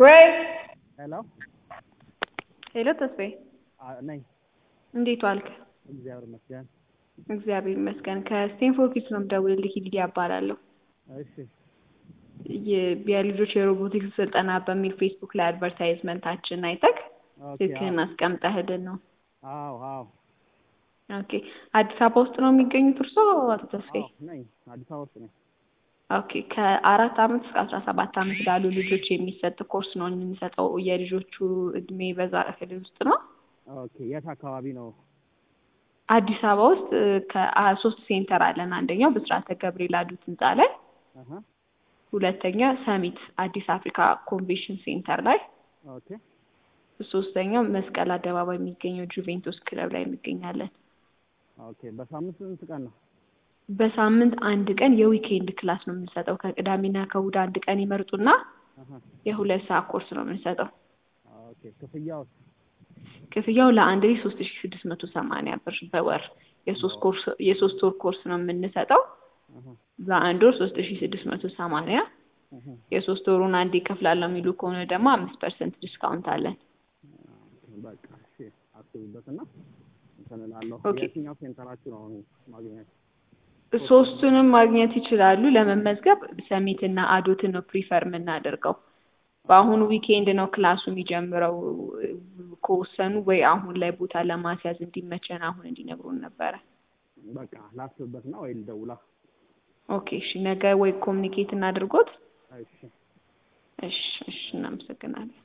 ወይ ሄሎ ሄሎ ተስፋዬ ነኝ። እንዴት ዋልክ? እግዚአብሔር ይመስገን። እግዚአብሔር ይመስገን። ከስቴንፎርድ ኪድስ ነው የምደውልልህ። ሊዲያ እባላለሁ። እሺ የ- የልጆች የሮቦቲክስ ስልጠና በሚል ፌስቡክ ላይ አድቨርታይዝመንታችን አይተህ ኦኬ። ስልክህን አስቀምጠህልን ነው። አዎ አዎ ኦኬ። አዲስ አበባ ውስጥ ነው የሚገኙት እርስዎ አቶ ተስፋዬ? አዎ ነኝ። አዲስ አበባ ውስጥ ነኝ። ኦኬ። ከአራት ዓመት እስከ አስራ ሰባት ዓመት ላሉ ልጆች የሚሰጥ ኮርስ ነው የምንሰጠው። የልጆቹ እድሜ በዛ ክልል ውስጥ ነው። ኦኬ። የት አካባቢ ነው? አዲስ አበባ ውስጥ ከሶስት ሴንተር አለን። አንደኛው ብስራተ ገብርኤል አዱት ህንፃ ላይ፣ አሀ ሁለተኛ ሰሚት አዲስ አፍሪካ ኮንቬንሽን ሴንተር ላይ፣ ኦኬ ሶስተኛው መስቀል አደባባይ የሚገኘው ጁቬንቱስ ክለብ ላይ እንገኛለን። ኦኬ። በሳምንት ስንት ቀን ነው? በሳምንት አንድ ቀን የዊኬንድ ክላስ ነው የምንሰጠው። ከቅዳሜና ከእሑድ አንድ ቀን ይመርጡና አሀ የሁለት ሰዓት ኮርስ ነው የምንሰጠው። ኦኬ። ክፍያው ክፍያው ለአንድ ልጅ ሶስት ሺ ስድስት መቶ ሰማንያ ብር በወር የሶስት ኮርስ የሶስት ወር ኮርስ ነው የምንሰጠው። አሀ በአንድ ወር ሶስት ሺ ስድስት መቶ ሰማንያ አሀ የሶስት ወሩን አንዴ እከፍላለሁ የሚሉ ከሆነ ደግሞ አምስት ፐርሰንት ዲስካውንት አለን። በቃ እሺ፣ አስቡበትና እንትን እላለሁ። ኦኬ። የትኛው ሴንተራችሁ ነው አሁን ማግኘት? ሶስቱንም ማግኘት ይችላሉ። ለመመዝገብ ሰሚትና አዶትን ነው ፕሪፈር የምናደርገው። በአሁኑ ዊኬንድ ነው ክላሱ የሚጀምረው። ከወሰኑ ወይ አሁን ላይ ቦታ ለማስያዝ እንዲመቸን አሁን እንዲነግሩን ነበረ። በቃ ላስብበትና ወይ ልደውላ። ኦኬ እሺ፣ ነገ ወይ ኮሚኒኬት እናድርጎት። እሺ እሺ እሺ፣ እናመሰግናለን።